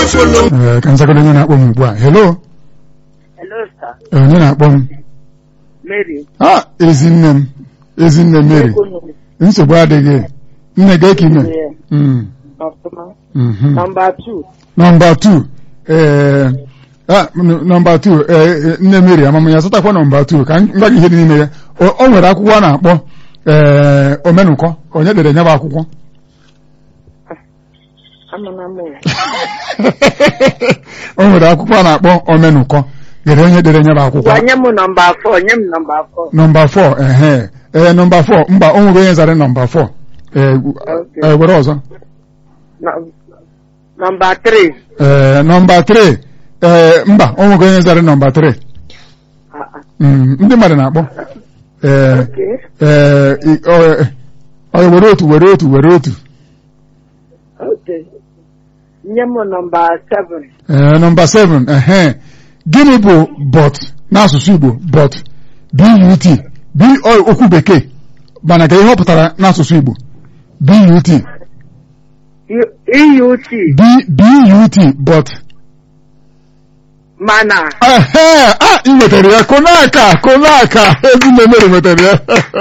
follow. Ee, ka nzagoro onye na-akpọ m ugbu a hello Hello, sir. Ee, onye na-akpọ m Mary. ah ezinne m ezinne Mary nsogbu adịghị nne gị ka ime Yeah. Mm, Ọfụma. mhm. Number two. nọmba 2 ee ah, n- nọmba 2 ee nne Mary amama ya zụtakwa nọmba 2 ka m gwa gị ihe dị n'ime ya o o nwere akwụkwọ a na-akpọ ee omenụkọ onye dere nya bụ akwụkwọ Amana m. o nwere akwụkwọ a na-akpọ omenụkọ dere onye dere nya bụ akwụkwọ Gwa nye m nọmba four. Nye m nọmba four. nọmba 4 ehe ee nọmba 4 mba o nwere onye zara nọmba 4 ee Okay. ee, were ọzọ Nọ- Nọmba three. ee nọmba 3 ee mba o nwere onye zara nọmba 3 Ah, ah. Mm, ndị mmadụ na-akpọ ee Okay. ee i- ọ ọ, were otu were otu were otu Okay. Nye m nọmba seven. ee nọmba 7 ehe gịnị bụ but n'asụsụ Igbo but but b ọ okwu bekee mana ka ihe ọ pụtara n'asụsụ Igbo but U- EUT. b but but Mana. ehe a ị nwetara ya konaka konaka ezinne mere nwetara ya